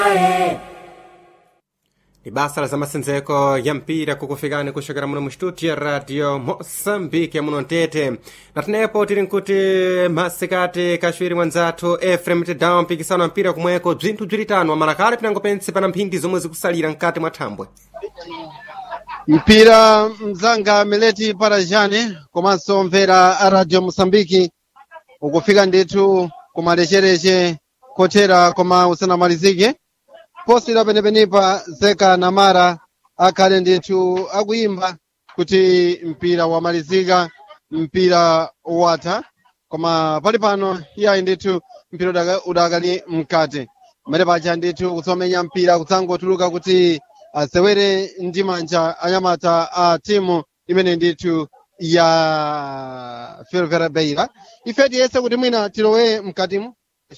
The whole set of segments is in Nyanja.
ni basa la zamasenzeko ya mpira kukufikani kuchokera muno mu studio ya radio moçambique ya muno ntete na tenepo tili nkuti masikati kaxwiri mwanzathu efrem tedawa mpikisano wa mpira kumweko bzinthu bzilitano amalakale pinango pense pana mphindi zomwe zikusalira mkati mwa thambwe mpira mzanga mileti parajani komanso mvera a radio mosambiki ukufika ndithu kumalechereche kothera koma usanamalizike posera penepenipa zeka na mara akhale ndithu akuyimba kuti mpira wamalizika mpira watha koma pali pano iyayi ndithu mpira udaka- udakali mkati mmene paja ndithu kutsomenya mpira kutsangotuluka kuti asewere ndi manja anyamata a timu imene ndithu ya fervera beira ife tiyese kuti mwina tilowe mkatimu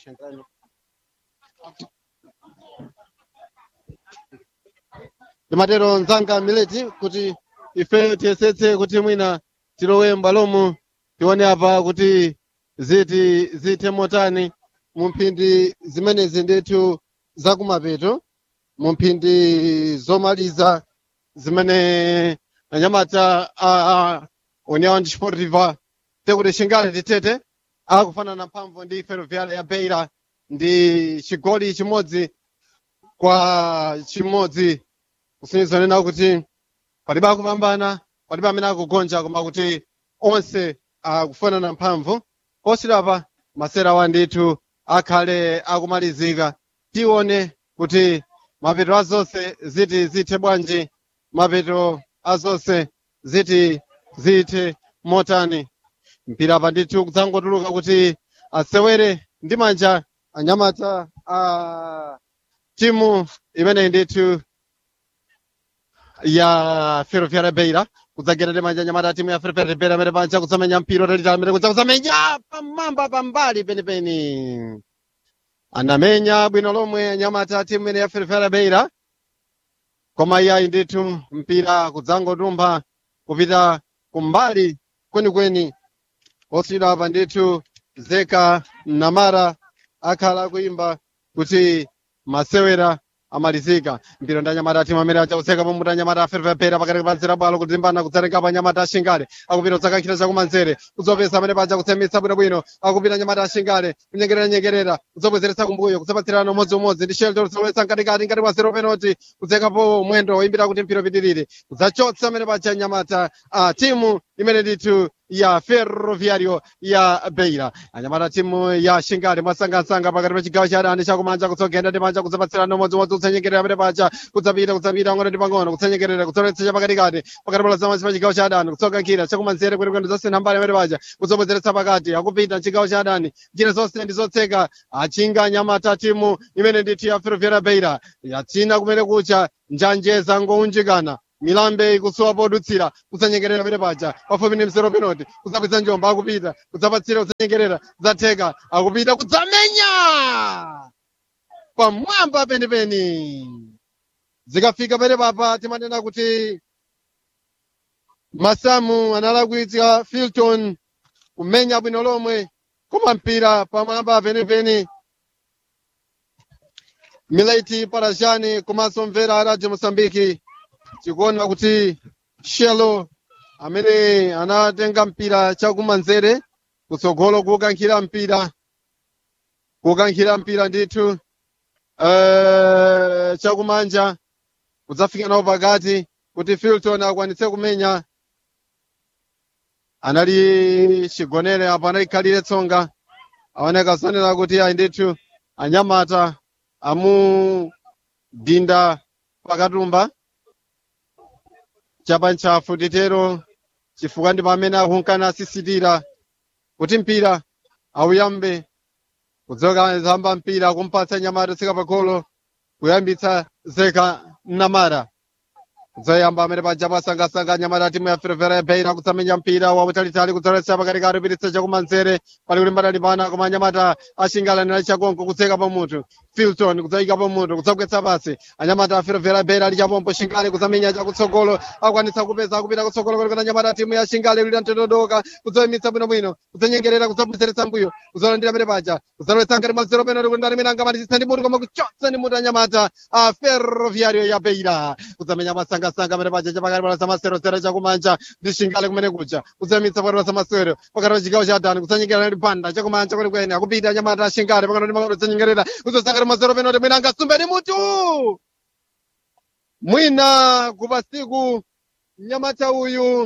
ndimatero mzanga mileti kuti ife tiyesetse kuti mwina tilowe m'bwalomu tione apa kuti ziti zithe motani mu mphindi zimenezi ndithu zakumapeto mu mphindi zomaliza zimene anyamata a, a união desportiva tekuti xingale titete akufanana mphamvu ndi ferroviária ya beira ndi chigoli chimodzi kwa chimodzi kusonyeza nena kuti palibe akupambana palibe amene akugonja koma kuti onse akufanana mphamvu posirapa masera wa ndithu akhale akumalizika tione kuti mapeto azonse ziti zithe bwanji mapeto azonse ziti zithe motani mpira pa ndithu kudzangotuluka kuti asewere ndi manja anyamata a timu imeneyi ndithu ya ferroviária beira kudzagera ndi manja anyamata a timu ya ferroviária beira amene panja kutsamenya mpira utalitali amene kudza kutsamenya pamwamba pambali penipeni anamenya bwino lomwe anyamata a timu imene ya ferroviária beira koma iyayi ndithu mpira kudzangotumpha kupita kumbali kwenikweni osiyidwa apa ndithu zeka namara akhala akuimba kuti masewera amalizika mpira ndi anyamata atimu amene achakuseka pamuti anyamata aferefepera pakati pa nzira bwalo kudzimbana kudzarengapo anyamata ashingale akupita kudzakakhira chakumanzere kudzopesa amene paja kutsemitsa bwinobwino akupita anyamata ashingale kunyengereranyengerera kudzopwezeretsa kumbuyo kudzapatsirana umodziumodzi ndi shelter kudzalowetsa mkatikati ngati mwa zero penalty kudzekapo mwendo woyimbira kuti mpira upitirire kudzachotsa amene paja anyamata a timu imene ndithu ya ferroviario ya beira anyamata timu ya shingale mwasangasanga pakati pa chigawo cha adani chakumanja kutsogenda ndi manja kudzapatsirana umodziumodzi kutsanyengerera amene paja kudzapita kudzapita pang'ono ndi pang'ono kutsanyengerera kudzoletsa chapakatikati pakati pa zamanzi pa chigawo cha adani kutsoga nkhira chakumanzere kwenikweni zasina mbali amene paja kudzobwezeretsa pakati akupita chigawo cha adani njira zonse ndi zotseka achinga anyamata timu imene ndithu ya ferroviaria beira yachina kumene kucha njanje zangounjikana milambe ikusowa podutsira kusanyengerera pene paja pafupi ndi mzero penalty kudzapitsa njomba akupita kudzapatsira kusanyengerera zatheka akupita kudzamenya pamwamba penipeni zikafika pene papa timanena kuti masamu analakwitsa filton kumenya bwino lomwe koma mpira pamwamba penipeni milaiti parajani komanso mvera a radio mosambiki tikuona kuti shelo amene anatenga mpira chakumanzere kutsogolo kukankhira mpira kukankhira mpira ndithu uh, chakumanja kudzafika nawo pakati kuti filton akwanitse kumenya anali chigonere apo analikhalire tsonga aoneka zonena kuti ayi ndithu anyamata amudinda pakatumba chapanchafu titero chifukwa ndi pamene akunkana asisitira kuti mpira auyambe kudzoka zamba mpira kumpatsa nyamata tsika pagolo kuyambitsa zeka namara kudzayamba amene paja pasangasanga nyamata timu ya ferefera ya beira kutsamenya mpira wautalitali kudzoletsa pakatikati upititsa chakumanzere pali kulimbana limbana koma nyamata ashingalanira chakonko kutseka pamutu filton kudzayikapo mutu kudzagwetsa pasi anyamata aferovera bera ali chapompo shingale kudzamenya chakutsogolo akwanitsa kupeza kupita kutsogolo kulikona anyamata timu ya shingale lili mtododoka kudzayimitsa bwinobwino kudzanyengerera kudzabwezeretsa mbuyo kudzalandira pene paja kudzalowetsa ngati mwa zero penalty kuti ndani mene angamatitsa ndi mutu koma kuchotsa ndi mutu anyamata a ferroviario ya beira kudzamenya masangasanga pene paja chapakati pa samaserosera chakumanja ndi shingale kumene kuja kudzayimitsa pakati pa samasero pakati pa chigawo cha adani kudzanyengerera ndi panda chakumanja kwenikweni akupita anyamata a shingale pakati ndi makolo kudzanyengerera kudzosangati mwa zero penalty mwina angasumbe ndi mutu mwina kupasiku mnyamata uyu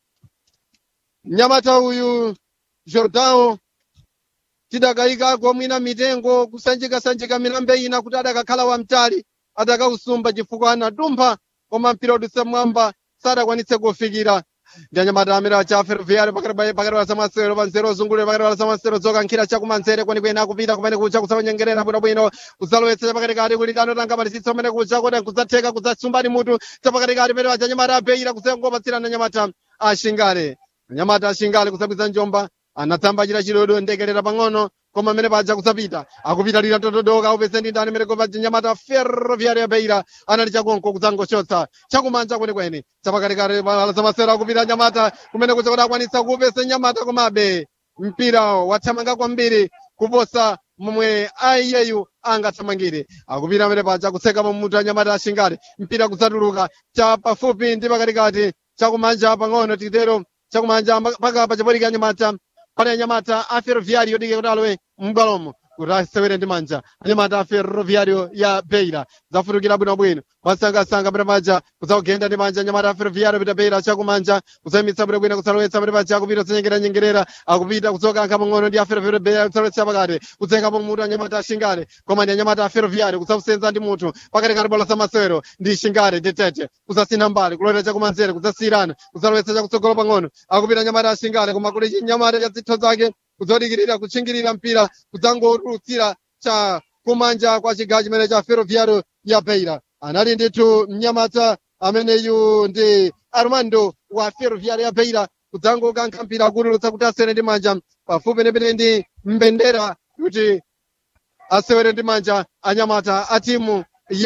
mnyamata uyu jordao tidakayikako mwina mitengo kusanjikasanjika milambe ina kuti adakakhala wamtali adakausumba chifukwa anadumpha koma mpira udutsa mwamba sadakwanitse kufikira ndi anyamata amene acha ferroviario pakati pa samasero panzero ozungulira pakati pa samasero zokankhira chakumanzere kwenikweni akupita kumene kucha kusamanyengerera bwinobwino kudzalowetsa chapakatikati kuti anotanga matisitsa kumene kucha kuti kudzatheka kudzasumbani mutu chapakatikati pene paja anyamata abeira kusangopatsirana anyamata ashingale anyamata ashingale kusabwiza njomba anatsamba chita chidodo ndekelera pang'ono koma amene paja kusapita akupita lira totodoka upese ndi ndani mene kopa nyamata ferroviaria ya beira anali chakonko kudzangochotsa chakumanja kwenikweni chapakatikati zamasero akupita nyamata kumene kucha kuti akwanitsa kuupese nyamata komabe mpira wathamanga kwambiri kuposa momwe aiyeyu angathamangire akupita amene paja kutseka pamutu anyamata ashingale mpira kudzatuluka cha pafupi ndi pakatikati chakumanja pang'ono tikitero chakumanja mpaka pachapotika anyamata pane anyamata a ferroviario dike kuti alowe m'bwalomo kuti asewere ndi manja anyamata a ferroviario ya beira zafutukira bwinobwino masangasanga pene paja kudzakugenda ndi manja anyamata a ferroviario pita beira chakumanja kudzayimitsa bwinobwino kudzalowetsa pene paja akupita kudzanyengeranyengerera akupita kudzokankha pang'ono ndi a ferroviario beira kudzalowetsa pakati kudzayikapo mutu anyamata a shingale koma ndi anyamata a ferroviario kudzakusenza ndi mutu pakatikati bola samasewero ndi shingale ndi tete kudzasina mbali kulowera chakumanzere kudzasiyirana kudzalowetsa chakutsogolo pang'ono akupita anyamata a shingale koma kuli chinyamata cha zitho zake kudzadikirira kutchingirira mpira kudzangotulutsira cha kumanja kwa chigawo chimene cha ferroviario ya beira anali ndithu mnyamata ameneyu ndi armando wa ferroviario ya beira kudzangokankha mpira kutulutsa kuti asewere ndi manja pafupi nepene ndi mbendera kuti asewere ndi manja anyamata a timu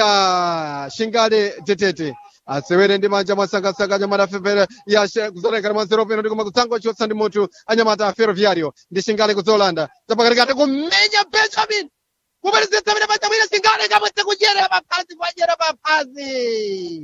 ya shingale tetete asewere ndi manja mwasangasanga anyamata fefere ya kuzolekera mwanzero peno ndikoma kudzangochotsa ndi mutu anyamata a ferroviario ndi shingale kudzolanda chapakatikati kumenya benjamin kuparisetsa pene paja mwina shingale kamwetse kudyera paphasi kwadyera paphasi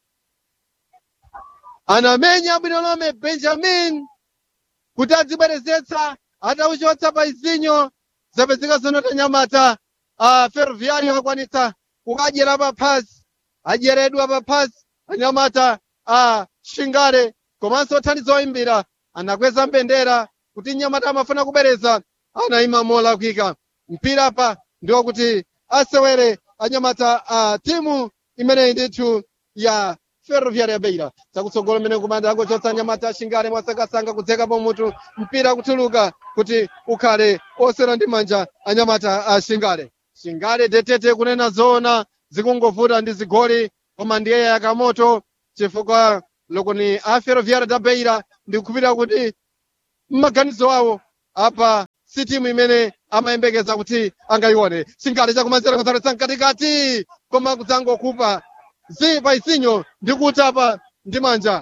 anamenya bwino lomwe benjamin kuti adzibwerezetsa atauchotsa pa izinyo zapezeka zonota nyamata a ferroviario akwanitsa kukadyera paphasi adyeredwa paphasi anyamata a shingale komanso thandizo oyimbira anakweza mbendera kuti nyamata amafuna kubwereza anayima molakwika mpira pa ndiwo kuti asewere anyamata a timu imeneyi ndithu ya ferroviaria ya beira chakutsogolo mene kumanda angochotsa anyamata ashingale mwasangasanga kudzekapo mutu mpira kutuluka kuti ukhale osera ndi manja anyamata ashingale shingale tetete kunena zoona zikungovuta ndi zigoli koma ndiye yakamoto chifukwa lokoni a ferroviaria da beira ndikukhulupirira kuti mmaganizo awo apa si timu imene amayembekeza kuti angayione shingale chakumanzere kuzaletsa mkatikati koma kudzangokupa zi pa isinyo ndi kutapa ndi manja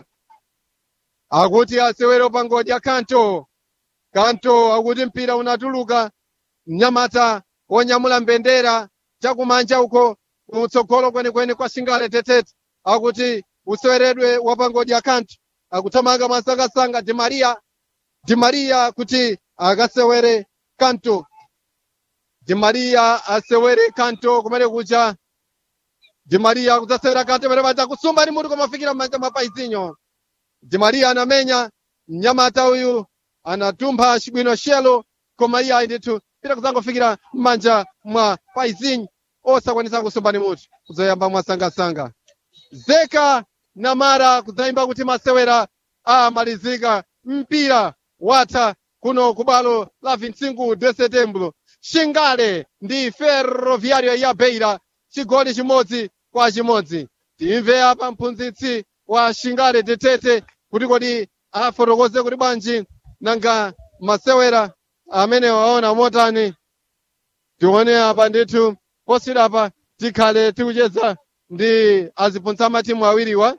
akuti asewere pangodya kanto kanto akuti mpira unatuluka mnyamata wonyamula mbendera chakumanja uko utsogolo kwenikweni kwa shingale tetete akuti useweredwe wapangodya kanto akuthamanga mwasangasanga di maria di maria kuti akasewere kanto di maria asewere kanto kumene kucha di maria kudzasewera kanto pamene paja kusumba ni mutu komafikira m'manja mwa paizinyo di maria anamenya mnyamata uyu anatumpha cibwino shelo koma iye ayi ndithu pita kudzangofikira m'manja mwa paizinyo osakwanisa kusumba ni mutu kudzoyamba mwasangasanga zeka na mara kudzayimba kuti masewera amalizika mpira watha kuno kubalo la 25 de setembro shingale ndi ferroviario ya beira chigoli chimodzi kwa chimodzi timve apa mphunzitsi wa shingale tetete kuti kodi afotokoze kuti bwanji nanga masewera amene waona motani tione apa ndithu posirapa tikhale tikucheza ndi aziphunzitsa matimu awiriwa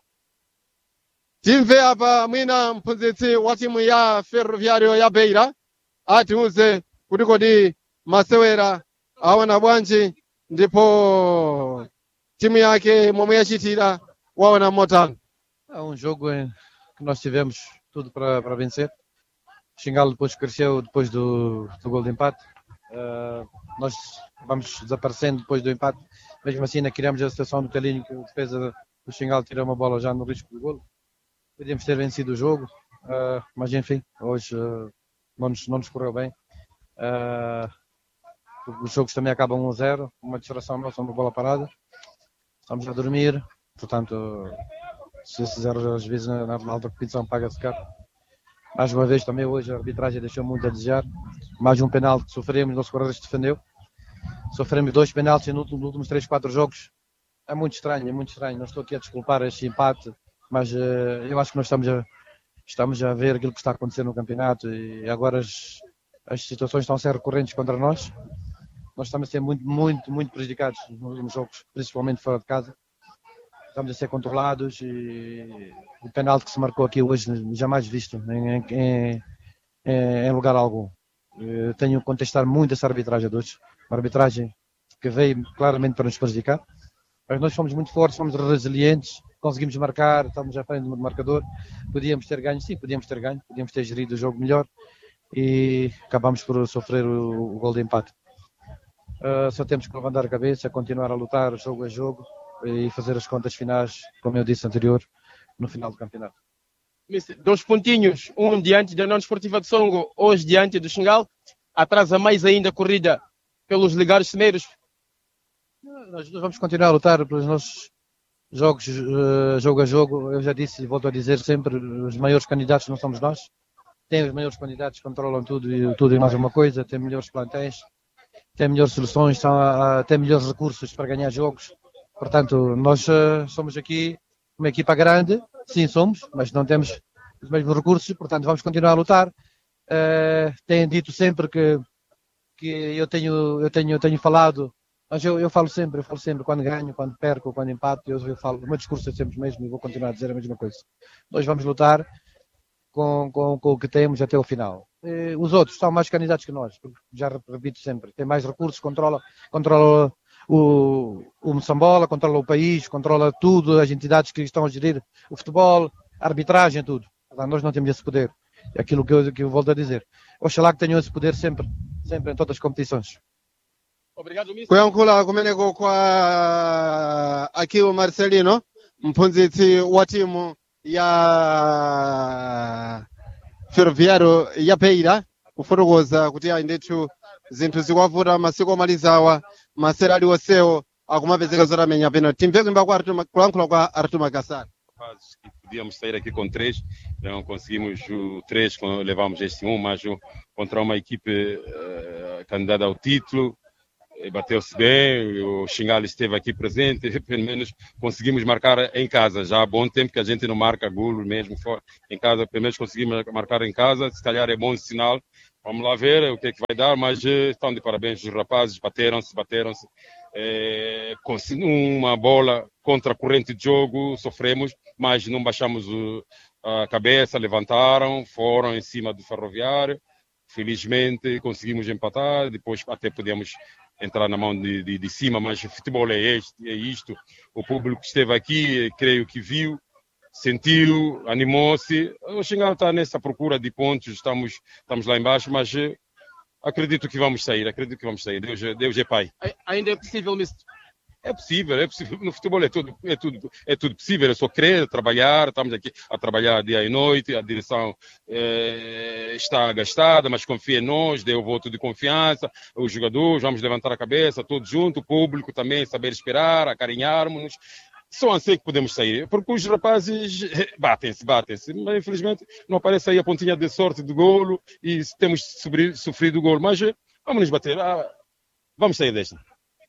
timve apa mwina mphunzitsi wa timu ya ferroviario ya beira atiuze kuti kodi masewera aona bwanji ndipo timu yake momwe yachitira waona motani É um jogo em que nós tivemos tudo para, para vencer. O Xingal depois cresceu depois do, do gol de empate. Ah, nós vamos desaparecendo depois do empate. Mesmo assim, ainda criamos a situação do Telinho que a defesa do Xingal tirou uma bola já no risco do gol. Podíamos ter vencido o jogo, ah, mas enfim, hoje ah, não, nos, não nos correu bem. Ah, os jogos também acabam 1 a 0, uma distração nossa, uma bola parada. Estamos a dormir, portanto, se esses erros às vezes na, na alta competição paga-se caro. Mais uma vez também hoje a arbitragem deixou muito a desejar. Mais um penalti que sofremos, nosso Correios defendeu. Sofremos dois penaltis nos últimos, nos últimos 3, 4 jogos. É muito estranho, é muito estranho. Não estou aqui a desculpar este empate, mas eh, eu acho que nós estamos a, estamos a ver aquilo que está a acontecer no campeonato e agora as, as situações estão a ser recorrentes contra nós. Nós estamos a ser muito, muito, muito prejudicados nos últimos jogos, principalmente fora de casa estamos a ser controlados e o penalti que se marcou aqui hoje jamais visto em, em, em, em lugar algum. Eu tenho que contestar muito essa arbitragem de hoje, uma arbitragem que veio claramente para nos prejudicar, mas nós fomos muito fortes, fomos resilientes, conseguimos marcar, estamos à frente do marcador, podíamos ter ganho, sim, podíamos ter ganho, podíamos ter gerido o jogo melhor e acabamos por sofrer o, o gol de empate. Uh, só temos que levantar a cabeça, continuar a lutar jogo a jogo, e fazer as contas finais, como eu disse anterior, no final do campeonato. Mister, Dois pontinhos, um diante da União Esportiva de Songo, hoje diante do Xingal, atrasa mais ainda a corrida pelos ligares cimeiros. Nós vamos continuar a lutar pelos nossos jogos, uh, jogo a jogo. Eu já disse e volto a dizer sempre, os maiores candidatos não somos nós. Tem os maiores candidatos, controlam tudo e tudo e mais uma coisa, tem melhores plantéis, tem melhores soluções, tem melhores recursos para ganhar jogos. Portanto, nós uh, somos aqui uma equipa grande, sim somos, mas não temos os mesmos recursos, portanto vamos continuar a lutar. Uh, tenho dito sempre que, que eu tenho, eu tenho, eu tenho falado, mas eu, eu falo sempre, eu falo sempre quando ganho, quando perco, quando empato, eu, eu falo, o meu discurso é sempre o mesmo e vou continuar a dizer a mesma coisa. Nós vamos lutar com, com, com o que temos até o final. E os outros são mais candidatos que nós, porque já repito sempre, têm mais recursos, controla, controla o, o Moçambola, controla o país, controla tudo, as entidades que estão a gerir o futebol, a arbitragem, tudo. Nós não temos esse poder. É aquilo que eu, que eu volto a dizer. Oxalá que tenham esse poder sempre, sempre em todas as competições. Obrigado, Mister. kuyankhula kumeneko kwa akiwo marcelino mphunzitsi wa timu ya ferroviário ya beira kufotokoza kuti ayi ndithu zinthu zikuwavuta masiku omalizawa masera aliwonsewo akumapezeka zotamenya penalty timve kuimba kwa Artur Ma- kulankhula kwa artur magasar fases que podíamos sair aqui com três, não conseguimos o três, com- levamos este um, mas o- contra uma equipe eh, candidata ao título, eh, bateu-se bem, o Xingal esteve aqui presente, pelo menos conseguimos marcar em casa. Já há bom tempo que a gente não marca golo mesmo fora, em casa, pelo menos conseguimos marcar em casa, se calhar é bom sinal. Vamos lá ver o que é que vai dar, mas eh, estão de parabéns os rapazes, bateram-se, bateram-se. Eh, consegui- uma bola contra a corrente de jogo, sofremos, mas não baixamos o- a cabeça, levantaram, foram em cima do ferroviário. Felizmente conseguimos empatar, depois até podemos entrar na mão de, de, de cima, mas o futebol é, este, é isto. O público que esteve aqui, eh, creio que viu, sentiu, animou-se. O Xingal está nessa procura de pontos, estamos, estamos lá embaixo, mas eh, acredito que vamos sair, acredito que vamos sair. Deus, é- Deus é Pai. Ai- Ainda é possível, Mister. É possível, é possível. No futebol é tudo, é tudo, é tudo possível. É só crer, trabalhar. Estamos aqui a trabalhar dia e noite. A direção eh, está gastada, mas confia em nós, deu o voto de confiança. Os jogadores, vamos levantar a cabeça, todos juntos. O público também, saber esperar, acarinharmos-nos. Só assim que podemos sair, porque os rapazes eh, batem-se, batem-se, mas infelizmente não aparece aí a pontinha de sorte do golo e temos sofrido, sofrido o golo, mas eh, vamos nos bater, ah, vamos sair desta.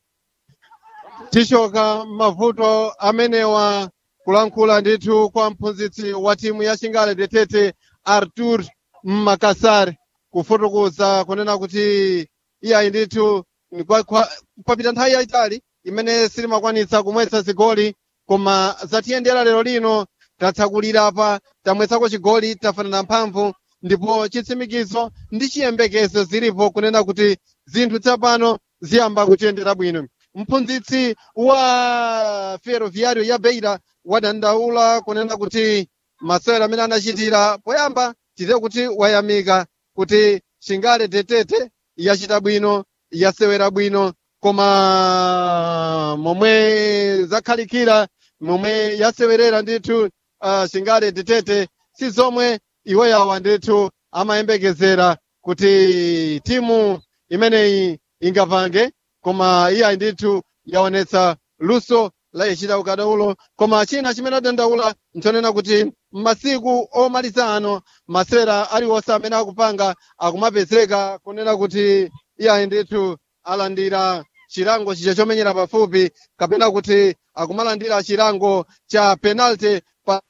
tishoka mavuto amenewa kulankhula ndithu kwa mphunzitsi wa timu ya chingale detete artur makasar kufotokoza kunena kuti iyayi ndithu kwa- kwa- papita nthawi yayitali imene silimakwanitsa kumwetsa zigoli koma zatiyendera lero lino tatsakulira apa tamwetsako chigoli tafanana mphamvu ndipo chitsimikizo ndi chiyembekezo zilipo kunena kuti zinthu tsapano ziyamba kutiyendera bwino mphunzitsi wa ferroviario ya beira wadandaula kunena kuti masewero amene anachitira poyamba tite kuti wayamika kuti chingale tetete yachita bwino yasewera bwino koma momwe zakhalikira momwe yasewerera ndithu uh, chingale tetete si zomwe iwo yawa ndithu amayembekezera kuti timu imeneyi ingapange koma iyayi ndithu yaonetsa luso la yachita ukadaulo koma china chimene adandaula nchonena kuti m'masiku omaliza ano masewera aliwonse amene akupanga akumapezeka kunena kuti iyayi ndithu alandira chilango chicha chomenyera pafupi kapena kuti akumalandira chilango cha penalty pa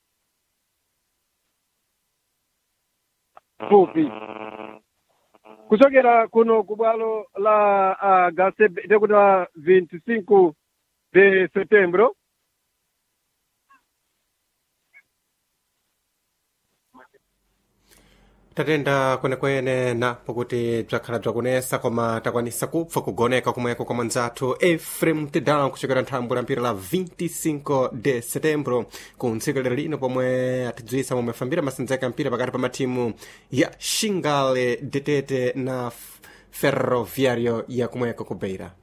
fupi kuchokera kuno ku bwalo la uh, gasebe tekuti la 25 de setembro tatenda kwenekwene napo kuti bzakhala bzakunesa koma takwanisa kupfa kugoneka kumweko kwa mwanzathu efrem tedan kuchokera nthambo la mpira la 25 de setembro ku ntsikelero lino pomwe atidziwisa momwe afambira masenzeka mpira pakati pa matimu ya shingale detete na ferroviario ya kumweko ku beira